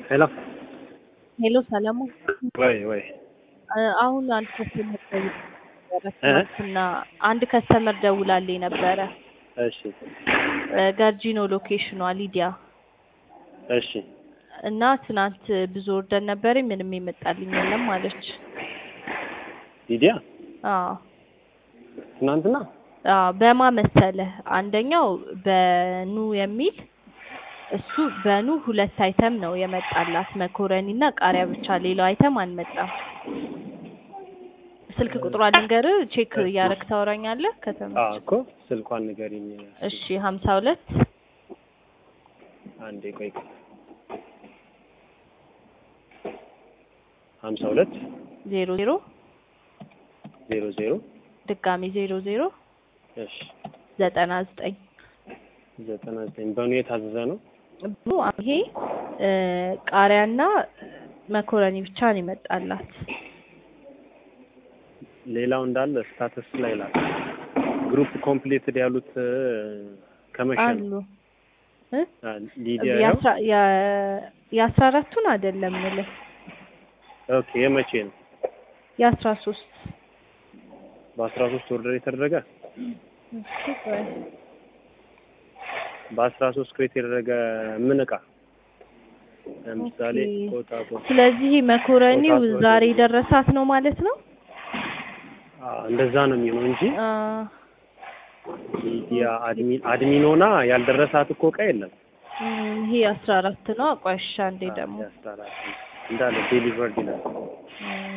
ሄሎ ሄሎ ሰለሞን ወይ ወይ አሁን አንድ ከስተመር ደውላ ትናንትና አንድ ከስተመር ደውላልኝ ነበረ። እሺ ገርጂኖ ሎኬሽኗ ሊዲያ እሺ እና ትናንት ብዙ ወርደን ነበረኝ ምንም የመጣልኝ የለም አለች። ሊዲያ አዎ ትናንትና አዎ በማ መሰለህ አንደኛው በኑ የሚል እሱ በኑ ሁለት አይተም ነው የመጣላት መኮረኒ እና ቃሪያ ብቻ ሌላው አይተም አልመጣም። ስልክ ቁጥሯ ልንገርህ ቼክ እያደረግ ታወራኛለህ አዎ ከተመቸህ እኮ ስልኳን ንገሪኝ እሺ ሀምሳ ሁለት አንዴ ቆይ ቆይ ሀምሳ ሁለት ዜሮ ዜሮ ዜሮ ዜሮ ድጋሚ ዜሮ ዜሮ እሺ ዘጠና ዘጠኝ ዘጠና ዘጠኝ በኑ የታዘዘ ነው ብሎ ይሄ ቃሪያና መኮረኒ ብቻ ነው የመጣላት። ሌላው እንዳለ ስታተስ ላይ ላል ግሩፕ ኮምፕሊትድ ያሉት ከመሸ ነው አሉ እ አ፣ ሊዲያ ያው የአስራ- የ- የአስራ አራቱን አይደለም የምልህ ኦኬ የመቼ ነው የአስራ ሶስት በአስራ ሶስት ኦርደር የተደረገ እሺ ቆይ በአስራ ሶስት ክሬት የተደረገ ምን እቃ ለምሳሌ ኦኬ። ቆጣ ቆጣ ስለዚህ መኮረኒው ቆጣ- ዛሬ ደረሳት ነው ማለት ነው? አ፣ እንደዛ ነው የሚሆነው እንጂ አ፣ ሊዲያ አድሚን አድሚን ሆና ያልደረሳት እኮ እቃ የለም። እም፣ ይሄ አስራ አራት ነው። አቋሻ እንዴ ደግሞ ያስታራል እንዳለ ዴሊቨርድ ይላል። እም፣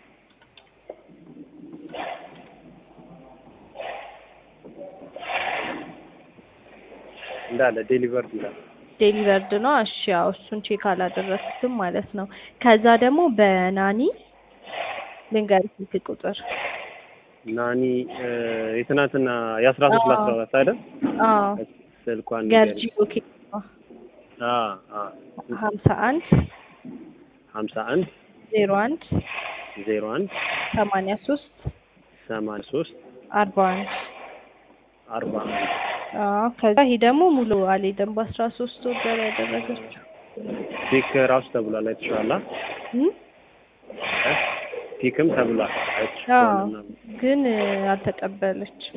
እንዳለ ዴሊቨርድ ይላል። ዴሊቨርድ ነው። እሺ ያው እሱን ቼክ አላደረኩትም ማለት ነው። ከዛ ደግሞ በናኒ ልንገርህ ስልክ ቁጥር ናኒ እ፣ የትናንትና የአስራ ሶስት አዎ። ለአስራ አራት አይደል? አዎ ስልኳን ገርጂ ንገሪኝ። ኦኬ አ አ ሀምሳ አንድ ሀምሳ አንድ ዜሮ አንድ ዜሮ አንድ ሰማንያ ሶስት ሰማንያ ሶስት አርባ አንድ አርባ አንድ አዎ ከዛ ይሄ ደግሞ ሙሉ አልሄደም በአስራ ሶስት ወር ያደረገችው ፒክ ራሱ ተብሏል። አይተሽዋል? አ? እም? እ? ፒክም ተብሏል። አዎ አይተሽዋል? ግን እ፣ አልተቀበለችም።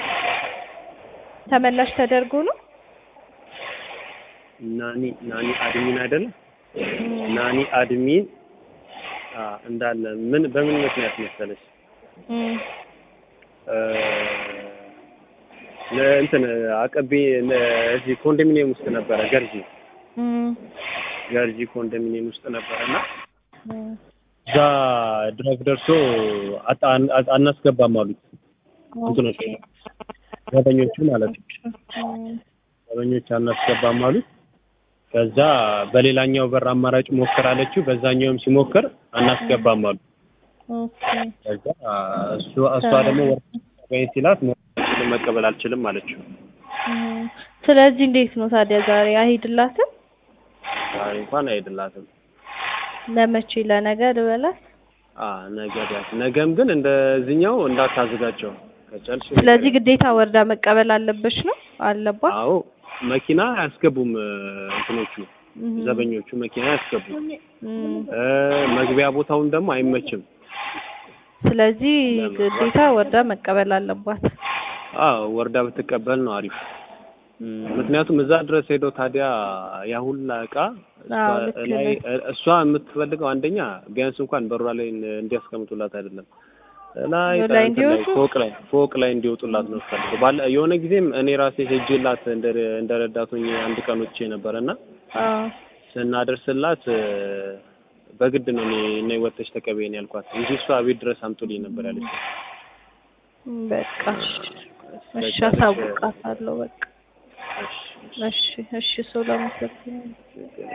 ተመላሽ ተደርጎ ነው ናኒ ናኒ አድሚን አይደለም? እም፣ ናኒ አድሚን አ፣ እንዳለ ምን በምን ምክንያት መሰለሽ እም፣ እ፣ ለእንትን አቀቤ ለ- እዚህ ኮንዶሚኒየም ውስጥ ነበረ ገርጂ እም፣ ገርጂ ኮንዶሚኒየም ውስጥ ነበረ እና እም። እዛ ድረግ ደርሶ አጣ- አጣ- አናስገባም አሉት እንትኖች ኦኬ። ዘበኞቹ ማለት ነው። እም፣ ዘበኞች አናስገባም አሉት። ከዛ በሌላኛው በር አማራጭ ሞክር አለችው። በዛኛውም ሲሞክር አናስገባም አሉ። ኦኬ። ከዛ እሱ እሷ ደግሞ ወርቀኝ ሲላት መቀበል አልችልም አለችው። እም፣ ስለዚህ እንዴት ነው ታዲያ ዛሬ አይሄድላትም? ዛሬ እንኳን አይሄድላትም። ለመቼ ለነገ ልበላት? አ ነገ ቢያንስ ነገም ግን እንደዚህኛው እንዳታዝጋቸው ከጨልሽ ስለዚህ ግዴታ ወርዳ መቀበል አለበች ነው አለባት? አዎ መኪና አያስገቡም እ፣ እንትኖቹ እም፣ ዘበኞቹ መኪና አያስገቡም። እም። እ፣ መግቢያ ቦታውን ደግሞ አይመችም። ስለዚህ ለመግባት። ግዴታ ወርዳ መቀበል አለባት። አዎ ወርዳ ብትቀበል ነው አሪፍ። ምክንያቱም እዛ ድረስ ሄዶ ታዲያ ያ ሁላ እቃ እሷ አዎ ልክ ላይ ነህ። እሷ የምትፈልገው አንደኛ ቢያንስ እንኳን በሯ ላይ እንዲያስቀምጡላት አይደለም ላይ በሩ ላይ እንትን ላይ እንዲወጡ? ፎቅ ላይ ፎቅ ላይ እንዲወጡላት ነው የምትፈልገው። ባለ የሆነ ጊዜም እኔ ራሴ ሄጄላት እንደ እንደ ረዳት ሆኜ አንድ ቀን ወጥቼ ነበረና አዎ ስናደርስላት እ፣ በግድ ነው እኔ እኔ ወጥተሽ ተቀበይኝ ያልኳት እንጂ እሷ ቤት ድረስ አምጡልኝ ነበር ያለችው። በቃ እሺ፣ አሳውቃታለሁ። በቃ እሺ፣ እሺ፣ እሺ፣ ሰው ለመሰለኝ